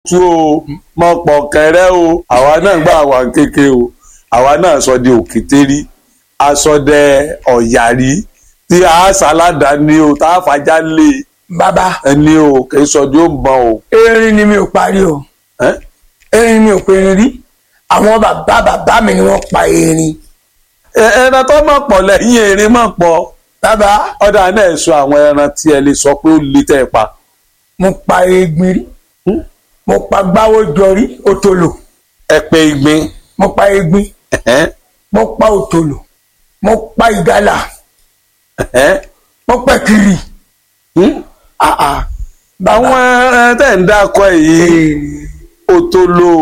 tú o mọ pọ̀ kẹrẹ́ o àwa náà gbà wà kéke o àwa náà sọ di òkété rí asọdẹ ọ̀yàrí tí a sàládà ní o tá a fàjà lé bàbá ẹni o kì í sọ di ó ń bọ̀ o. erin ni mi ò parí o ẹ́? erin mi ò pe erin rí àwọn bàbá bàbá mi ni wọ́n pa erin Ẹ- ẹran tó mọ̀ pọ̀ lẹ́yìn erin mọ̀ pọ̀ bàbá ọ̀dà náà sọ àwọn ẹran tí ẹ lè sọ pé ó lè tẹ́ ẹ pa. mo pa egbin rí mo pa gbáwó jọrí òtòlò ẹ pé igbin mo pa egbin ẹ̀hẹ́n, mo pa òtòlò mo pa ìgalà ẹ̀hẹ́n. mo pa kiri Hmm? ah ah àwọn ẹran tẹ̀ ń dákọ̀ yìí òtòlò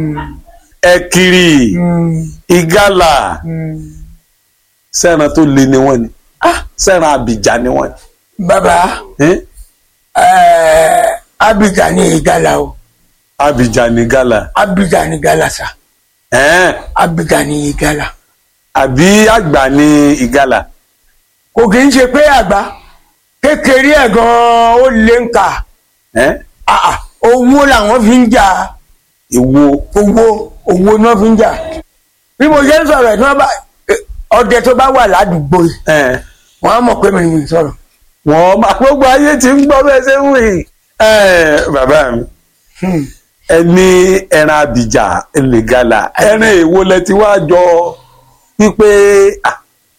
ẹ̀kiri ìgalà sẹ́ran tó le ni wọ́n ni Ah, sẹ́ran àbìjà ni wọ́n ni. bàbá Eh? ẹẹ abidjan ni ìgalà o àbìjà ni gala abidjan ni ìgalà sa ẹ̀hẹ́n, abidjan ni ìgalà àbí àgbà ni ìgalà kò kì í ṣe pé àgbà kékeré ẹ̀ gan-an ó lé ń kà ẹ̀hẹ́n, ah ah owó làwọn fi ń jà ìwo owó owó náà fi ń jà bí mo ṣe ń sọ̀rọ̀ ẹ̀ tí wọ́n bá eh, ọdẹ tó bá wà ládùúgbò yìí ẹ̀hẹ́n. wọ́n á mọ̀ pé mi ni mi sọ̀rọ̀ wọ́n máa gbogbo ayé ti ń gbọ́ bẹ́ẹ̀ ṣe ń wì. bàbá mi Hmm. ẹni ẹran àbìjà ẹlẹ́gàlà ẹran èwo lẹ ti wá jọ wípé ah,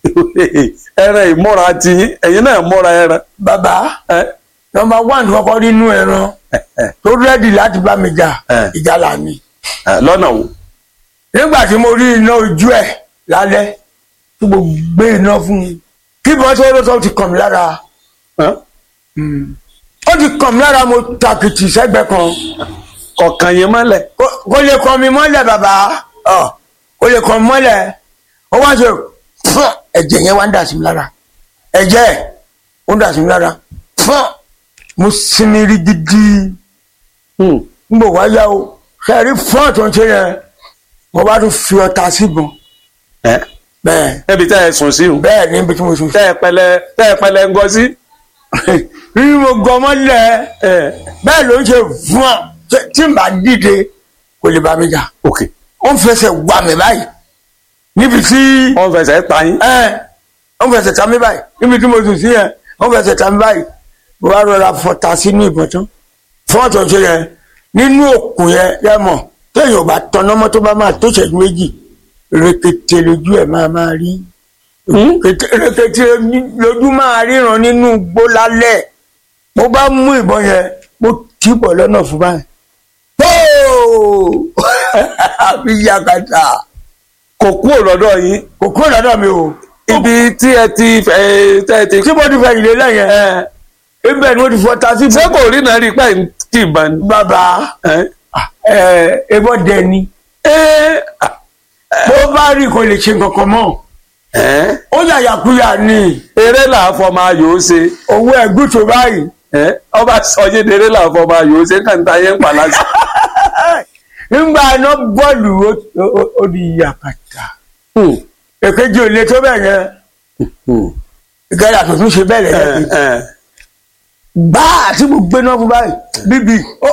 ẹran ìmọ́ra ti yín ẹ̀yin náà mọ́ra ẹran. bàbá ẹ, nọ́mbà one kọ́kọ́ nínú ẹran tó rẹ́dì láti bá mi jà Eh. ìgalà ni ẹ, lọ́nà wo. nígbà tí mo rí iná ojú ẹ̀ lálẹ́ tí mo gbé iná fún un kí bọ́n tó lọ́tọ́ ti kàn mí lára Hàn? ó ti kàn mí lára mo takìtì sẹ́gbẹ̀ẹ́ kan kọ̀ọ̀kan yẹn mọ́lẹ̀. Kò- kò lè kàn mí mọ́lẹ̀ bàbá ọ kò lè kàn mí mọ́lẹ̀ ó wá ṣe fún ẹ̀jẹ̀ yẹn wá ń dà sí mi lára ẹ̀jẹ̀ ẹ̀ ó ń dà sí mi lára fún mo sinmi rí gidi Hmm. n bò wá yá o ṣe rí fún ọ̀tún ṣe yẹn mo bá tún fi ọta síbọn ẹ, bẹ́ẹ̀ ẹbí tẹ́ ẹ sùn sí o bẹ́ẹ̀ níbi tí mo sùn sí. tẹ́ ẹ pẹlẹ tẹ́ ẹ pẹlẹ ń gọ sí. bí mo gan mọ́lẹ̀ ẹ, bẹ́ẹ̀ ló ń ṣe fún ọ tí- tí n bá dìde kò lè bá mi jà ok ó ń fẹsẹ̀ wà mí báyìí níbi tí wọ́n fẹsẹ̀ ta yín. ẹ ó ń fẹsẹ̀ ta mí báyìí níbi tí mo sùn sí yẹn ó ń fẹsẹ̀ ta mí báyìí mo bá rọra fọta sínú ìbọn tán fọ́ọ̀tọ̀ ṣe yẹn nínú òkun yẹn yẹ mọ̀ téèyàn ò bá tọná mọ́ tó bá máa tó ṣẹ́jú méjì rẹ̀kẹ̀tẹ̀ lójú ẹ̀ máa máa rí Hmm? Rẹ̀kẹ̀tẹ̀ rẹ̀kẹ̀tẹ̀ lójú máa ríran nínú igbó lálẹ́ mo bá mú ìbọn yẹn mo tì í bọ̀ lọ́nà fún báyìí tóò àbí yakata kò kúrò lọ́dọ̀ yín kò kúrò lọ́dọ̀ mi o ibi tí ẹ ti fẹ́ tẹ́ ẹ ti. tí mo ti fẹ́ ìlé lẹ́yìn ẹ̀ ibẹ̀ ni mo ti fọ́ ta sí ṣé kò rí náà rí pẹ́ kí n bá ní. bàbá ẹ ẹ̀ ebọ́ dẹni ẹ bó bá rí kò lè ṣe kankan mọ́ ẹ ó yàyàkuyà ni eré làáfọ máa yòó ṣe owó ẹ̀gún tó báyìí ẹ ọba sọyé eré làáfọ máa yòó ṣe kàńtà yẹn ń pa lásì. nígbà iná bọ́ọ̀lù ó- ó- ó di yakata èkejì ò lè tó bẹ̀ yẹn ìgbàlá tó tún ṣe bẹ́ẹ̀ lẹ́yìn gbáà tí mo gbéná fún báyìí bíbí ó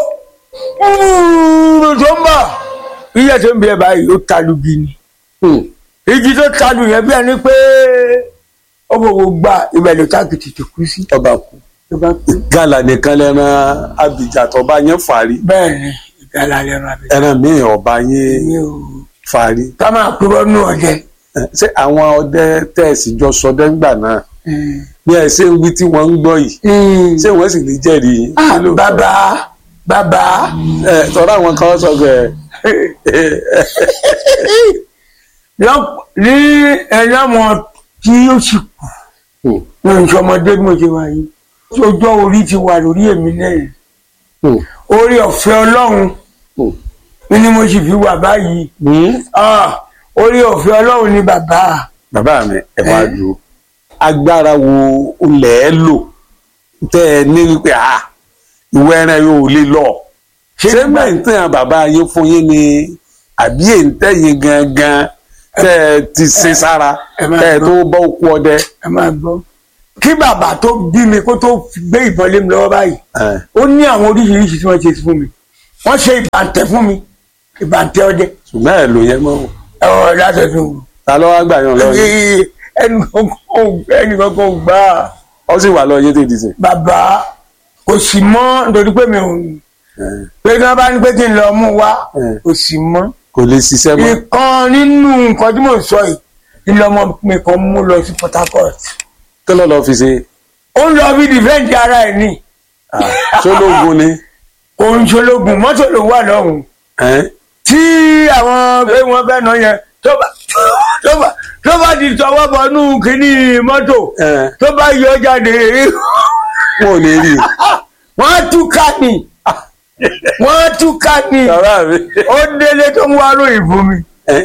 tó ń bọ̀ iye tó ń bí ẹ báyìí ó talu bí ni igi tó talu yẹn bí ẹni pé ó fòwò gba ìbẹ̀lẹ̀ tákìtì tó kú sí ọba kú tó bá kú. gàlà nìkan lẹ́ran abìjà tọba yẹn fàárí bẹ́ẹ̀ ni ìgbàlá lẹ́nu abẹ́ ẹran míì ọba yẹn mi ò fàárí. ká máa kúrò nù ọ̀jẹ̀ Ẹ, ṣé àwọn ọdẹ tẹ̀sí jọ sọdẹ ńgbà náà bí ẹ ṣe ń wí tí wọ́n ń gbọ́ yìí ṣé wọ́n sì lè jẹ́rìí yín? Ah, Kí ló- bàbá bàbá ẹ tọ́ra àwọn kan sọ pé lọ́p- ní ẹlẹ́wọ̀n tí ó sì kù ní ìṣọmọdé bí mo ṣe wà yìí ọjọ́ orí ti wà lórí èmi náà orí ọ̀fẹ́ ọlọ́run ni mo sì fi wà báyìí Ah, orí ọ̀fẹ́ ọlọ́run ni bàbá bàbá mi ẹ wá dúró agbára wo ilẹ̀ ẹ lò tẹ́ ẹ ní wípé ah ìwé ẹran yóò lè lọ ṣé mẹ́ǹtẹ́ bàbá yín fún yín ni àbí èǹtẹ́ yín gangan tẹ́ ẹ ti ṣe sára ẹ máa tẹ́ ẹ gbọ́. tó bọ́ òkú ọdẹ. ẹ máa gbọ́ kí bàbá tó bí mi kó tó gbé ìbọn lé mi lọ́wọ́ báyìí ẹ, ó ní àwọn oríṣiríṣi tí wọ́n ṣe fún mi wọ́n ṣe ìbàǹtẹ̀ fún mi ìbàǹtẹ̀ ọdẹ ṣùgbọ́n ẹ̀ ló yẹ mọ́ o. ẹ̀wọ̀n látọ̀tún ta ló wá gbà yàn lọ yìí ẹnì kankan ò gbà á ó sì wà lọ yé tètè sè. bàbá kò sì mọ́ nítorí pé mi ò pé kí wọ́n bá ní pé kí n lọ mú wá Mm. kò sì mọ́ kò lè ṣiṣẹ́ mọ́. ìkan nínú nǹkan tí mò ń sọ yìí ilé ọmọ mi kan mú lọ sí Port Harcourt kí ló lọ fi ṣe ó ń lọ bí dìfẹ́ǹdì ara ẹ̀ ní ṣólógun ni. kò ń ṣológun mọ́tò ló wà lọ́hùn ẹ́n? tí àwọn pé wọ́n fẹ́ nà yẹn tó bá tó bá tó bá ti tọwọ́ bọnú kínní mọ́tò ẹ́n. tó bá yọ jáde wọn ò lè rí i. wọ́n á túká ni wọ́n á túká ni bàbá mi. ó délé tó ń wá ròyìn fún mi. ẹ́n?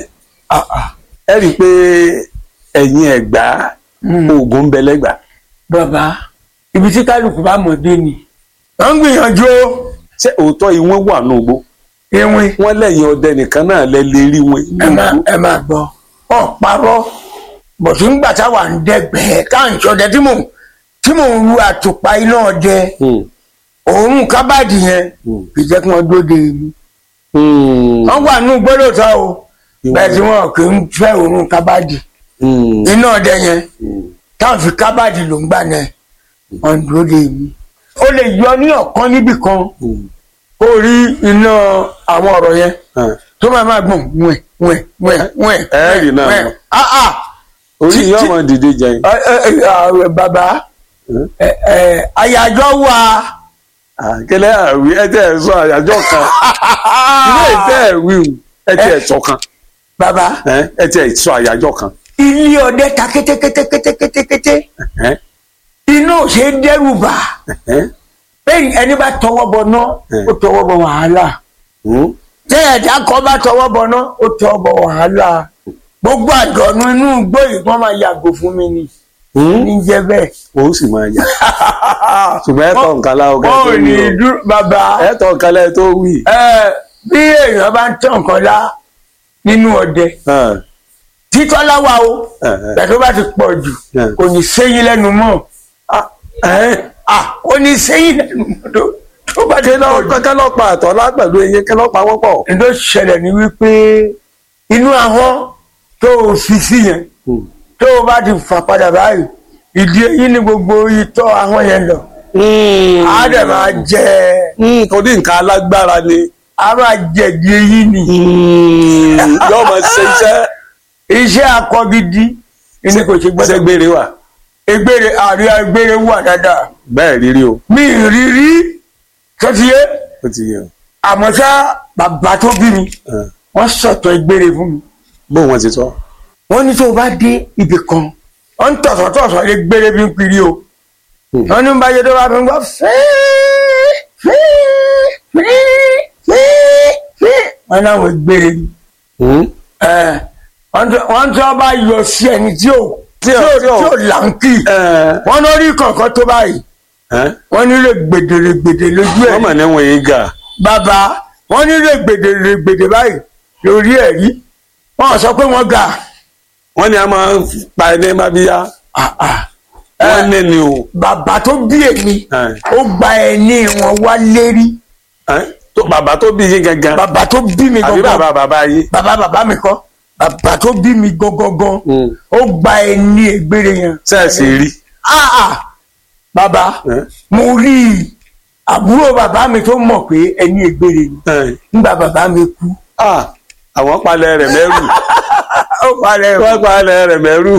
ẹ rí i pé ẹ̀yin ẹ̀gbá oògùn ń bẹ lẹ́gbà. bàbá ibi tí kálukú bá mọ̀ dé ni wọ́n ń gbìyànjú ó ṣé òótọ́ ìwọ̀n wà ní ògbó. ewin wọ́n lẹ́yìn ọdẹ nìkan náà lẹ lè rí wọn. ẹ máa ẹ máa gbọ́ ọ parọ́ bọ̀tí ń gbà táwa ń dẹ́gbẹ̀ẹ́ káàǹtì ọdẹ tí mò ń tí mò ń ru àtùpà iná ọdẹ Hmm. òórùn kábàdì yẹn Hmm. kì í jẹ́ kí wọ́n dóde mi. Hmm. wọ́n wà nínú gbólóòtọ́ o bẹ́ẹ̀ tí wọ́n kì í fẹ́ òórùn kábàdì Hmm. iná ọdẹ yẹn Hmm. táwọn fi kábàdì ló ń gbà náà wọ́n dóde mi. ó lè yọ ní ọ̀kan níbì kan Hmm. kó rí iná àwọn ọ̀rọ̀ yẹn Ah. tó máa máa gbọ̀n wẹ̀ wẹ̀ wẹ̀ wẹ̀ Ẹ rí náà wẹ̀ mọ̀. ah ah orí Tí- yóò tí- mọ dìde jẹun. ẹ ẹ ẹ ẹ, bàbá Hmm. ẹ ẹ àyájọ́ wà kẹlẹ àwí ẹ tẹ ẹ sọ àyájọ́ kan ilé ìtẹ ẹ wí o ẹ tẹ ẹ sọ kan bàbá ẹ ẹ tẹ ẹ sọ àyájọ́ kan. ilé ọdẹ ta kétékétékétékété ẹ iná ò ṣe é dẹ́rù bà ẹ bẹ́ẹ̀ ẹni bá tọwọ́ bọ náà Hmm. ó tọwọ́ bọ wàhálà hmm. tẹ́ ẹ̀dá kan bá tọwọ́ bọ náà ó tọwọ́ bọ wàhálà gbogbo àjọ̀nù inú igbó yìí wọ́n máa yàgò fún mi ni Hmm. ní jẹ́ bẹ́ẹ̀. o sì máa yà ṣùgbọ́n ẹ tọ̀ nǹkan láwọn kẹ́ wọ́n tó ò ní wí o dúró bàbá ẹ tọ̀ nǹkan lẹ́ tó wí. ẹ bí èèyàn bá ń tàn kan lá nínú ọdẹ Ah, títọ́lá wa o ah, ah. pẹ̀lú bá ti pọ̀ jù Hmm. kò ní séyìn lẹ́nu mọ́ Ah, ẹ ah kò ní séyìn lẹ́nu mọ́ tó tó bá ti kí lọ pọ̀ jù. kí lọ pa àtọ̀ lápẹ̀lú eyín kí lọ pa wọ́n pọ̀. ní tó ṣẹlẹ̀ ni wípé inú ahọ́n tó o fi sí yẹn Hmm. tó o bá ti fà padà báyìí ìdí eyín ni gbogbo itọ́ ahọ́n yẹn lọ á dẹ̀ máa jẹ Hmm, kò ní nǹkan alágbára ni á máa jẹ ìdí eyín ni yóò máa ṣe iṣẹ́ iṣẹ́ akọ gidi ni kò ṣe gbọ́dọ̀ ṣẹ́gbére wà egbére àrí egbére wà dáadáa bẹ́ẹ̀ rírí o mi ì rí rí sọtiyé ó ti yẹ o. àmọ́ ṣá bàbá tó bí mi Ah, wọ́n sọ̀tọ̀ egbére fún mi bó wọn ti sọ. wọ́n ní tó o bá dé ibì kan wọ́n ń tọ̀sọ̀ tọ̀sọ̀ egbére bí ń piri o Hmm. wọ́n ní báyé tó bá fi ń gbọ́ fíí fíí fíí fíí fíí wọ́n ní àwọn egbére ni Hmm? ẹ̀, wọ́n tó- wọ́n tó bá yọ sí ẹni tí ò tí ò tí ò làǹkì Ẹ, wọ́n lórí kọ̀ọ̀kan tó báyìí ẹ, wọ́n nílò gbèdèrègbèdè lójú ẹ̀ wọ́n mọ̀ ní wọ̀nyí gà. bàbá wọ́n nílò gbèdèrègbèdè báyìí lórí ẹ̀ rí wọ́n sọ pé wọ́n ga wọ́n ní a máa ń pa ẹni má bí yá. Ah, ah. wọ́n ní ni o. bàbá tó bí èmi Ẹ, ó gba ẹni wọn wá lérí ẹ, tó- bàbá tó bí yín gangan bàbá tó bí mi àbí gangan bàbá bàbá yín. bàbá bàbá mi kọ́ bàbá tó bí mi gangan Hmm. ó gba ẹni ègbére yẹn. sẹ́ẹ̀sì rí. Ah, ah. bàbá Ẹ, mo rí i àbúrò bàbá mi tó mọ̀ pé ẹni ègbére ni ẹ. nígbà bàbá mi kú Ah, àwọn palẹ̀ rẹ̀ mẹ́rù. ó parẹ́ o. wọ́n palẹ̀ rẹ̀ mẹ́rù.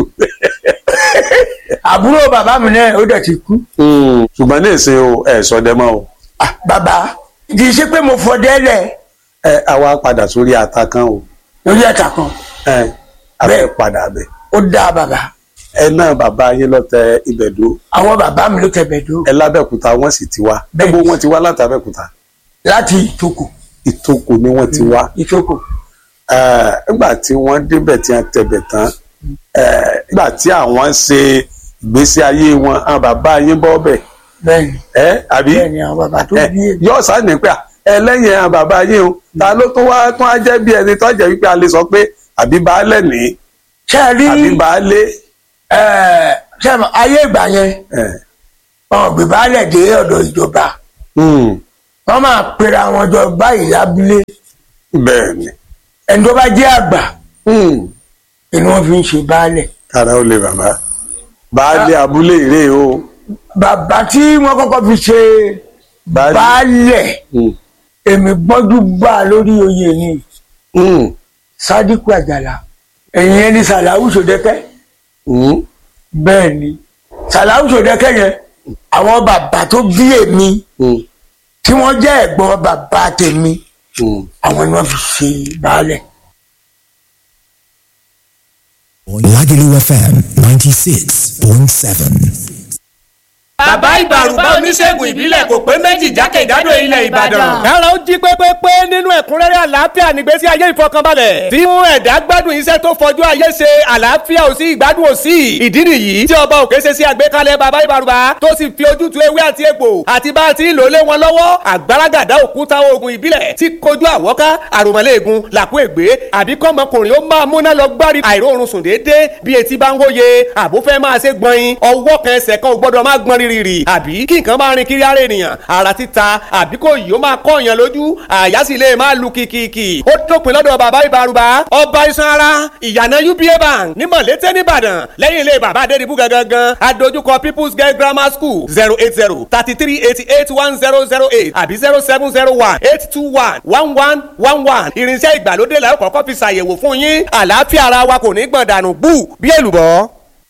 àbúrò bàbá mi náà ó dẹ̀ ti kú. Hmm. ṣùgbọ́n ní ìsìn o ẹ̀ sọdẹ́mọ́ o. Ah, bàbá kì í ṣe pé mo fọdẹ́ lẹ̀ ẹ àwa padà sórí ata kan o. lórí ẹ̀ta kan ẹ a fẹ́ Bẹ́ẹ̀. padà bẹ̀. ó dá bàbá ẹ náà bàbá yín lọ́tẹ̀ ibẹ̀dó àwọn bàbá mi ló tẹ̀bẹ̀ dó ẹ lábẹ́òkúta wọ́n sì ti wá. Bẹ́ẹ̀. gbogbo wọn ti wá láti abẹ́òkúta. láti ìtòkò ìtòkò ni wọ́n ti wá. ìtòkò Eh, nígbà tí wọ́n débẹ̀ tí wọ́n tẹ̀bẹ̀ tán eh, nígbà tí àwọn ṣe ìgbésí ayé wọn àwọn bàbá yín bọ́ bẹ̀ bẹ́ẹ̀ni ẹ́ àbí bẹ́ẹ̀ni àwọn bàbá tó Eh, bí èmi yóò sá ní pé à, ẹlẹ́yìn àwọn bàbá yín o ta ló tún wá tún á jẹ́ bí ẹni tó jẹ́ wípé a lè sọ pé àbí baálẹ̀ ní ṣe é rí àbí baálé ẹ, ṣe é mọ̀, ayé ìgbà yẹn eh, wọn gbé baálẹ̀ dé ọ̀dọ̀ ìjọba hmm, wọ́n máa pera wọn jọ báyìí lábúlé bẹ́ẹ̀ ni ẹni tó bá jẹ́ àgbà Hmm. ni wọ́n fi ń ṣe baálẹ̀ kára ó lè bàbá baálé abúlé ìrè o bàbá tí wọ́n kọ́kọ́ fi ṣe baálé. baálẹ̀ Hmm. èmi gbọ́dú bá a lórí oyè ni Hmm. sádíkù àjàlá ẹ̀yìn ẹni sàláwù sòdẹ́kẹ́ Hmm. bẹ́ẹ̀ ni sàláwù sòdẹ́kẹ́ yẹn àwọn bàbá tó bí èmi Hmm. tí wọ́n jẹ́ ẹ̀gbọ́n bàbá tèmi Hmm. àwọn ni wọ́n fi ṣe baálẹ̀. Lagelu FM 96.7. bàbá ìbàrùbá oníṣègùn ìbílẹ̀ kò pé méjì jákèjádò ilẹ̀ ìbàdàn. kára ó jí pépépé nínú ẹ̀kúnrẹ́rẹ́ àlàáfíà nígbésí ayé ìfọkànbalẹ̀ tí mú ẹ̀dá gbádùn iṣẹ́ tó fọjú ayé ṣe àlàáfíà ò sí ìgbádùn ò sí ìdí nìyí tí ọba òkè ṣe sí àgbékalẹ̀ bàbá ìbàrùbá tó sì fi ojútùú ewé àti egbò àti bá a ti ń lò lé wọn lọ́wọ́ àgbàràgàdá òkúta oògùn ìbílẹ̀ tí kojú àwọ́ká àròmọ́lẹ́ẹ̀gùn làkú ègbé àbí kọ́mọkùnrin ó máa múná lọ gbárí àìróorun sùn déédéé bí etí bá ń hóye àbó fẹ́ máa ṣe gbọ̀nyin ọwọ́ kan ẹsẹ̀ kan ò gbọ́dọ̀ máa gbọ́n rírì àbí kí nǹkan máa rin kiri ara ènìyàn ara títa àbí kò yìí ó máa kọ́ èèyàn lójú àyà sì lè máa lu kìkìkì ó dópin lọ́dọ̀ bàbá ìbárúbá ọba iṣan ara ìyànà uba bank ní mọ̀lété nìbàdàn lẹ́yìn ilé bàbá adédìbú gangan adójúkọ people's girl grammar school zero eight zero thirty three eighty eight one zero zero eight àbí zero seven zero one eight two one one one one one irinṣẹ́ ìgbàlódé la ó kọ́kọ́ fi ṣàyẹ̀wò fún yín àlàáfíà ara wa kò ní gbọ̀n dànù bú bí èlùbọ́.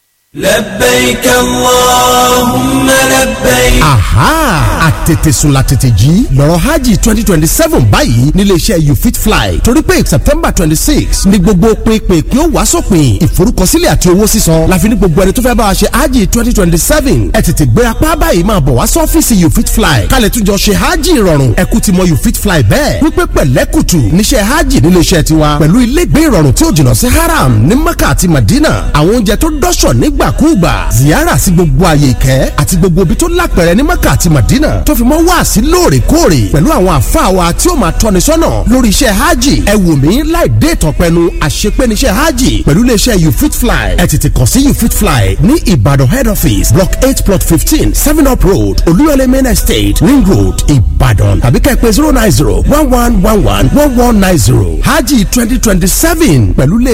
لبيك اللهم لبيك aha àtètèsùn la tètè jí lọ́rọ̀ hajj twenty twenty seven báyìí níléeṣẹ́ you fit fly torí pé september twenty six ni gbogbo pinpin kí ó wá sópin ìforúkọsílẹ̀ àti owó sísan láfi ní gbogbo ẹni tó fẹ́ bá wa ṣe hajj twenty twenty seven ẹ tètè gbé apá báyìí máa bọ̀ wá sọ́fíìsì you fit fly kálẹ̀ tún jọ ṣe hajj ìrọ̀rùn ẹ̀kú ti mọ you fit fly bẹ́ẹ̀ wípé pẹ̀lẹ́kùtù níṣẹ́ hajj níléeṣẹ́ tiwa pẹ̀lú ilégbé ìrọ̀rùn tí ó jìnnà sí haram ní mecca àti madina àwọn oúnjẹ tó dọ́ṣọ̀ nígbàkúùgbà ziyara sí gbogbo àyè ìkẹ́ àti gbogbo ibi tó lápẹ̀rẹ̀ ní mecca àti madina tó fi mọ́ wá sí lóòrèkóòrè pẹ̀lú àwọn àfáà wa tí ó máa tọ́ni sọ́nà lórí iṣẹ́ hajj ẹ wò mí láì dé ìtàn pẹnu àṣepẹ́niṣẹ́ hajj pẹ̀lú iléeṣẹ́ you fit fly ẹ tètè kàn sí you fit fly ní ìbàdàn head office block eight plot fifteen seven up road olúyọlé main estate ring road ìbàdàn tàbí kẹ́ ẹ pè zero nine zero one one one one one one nine zero hajj twenty twenty seven pẹ̀lú iléeṣẹ́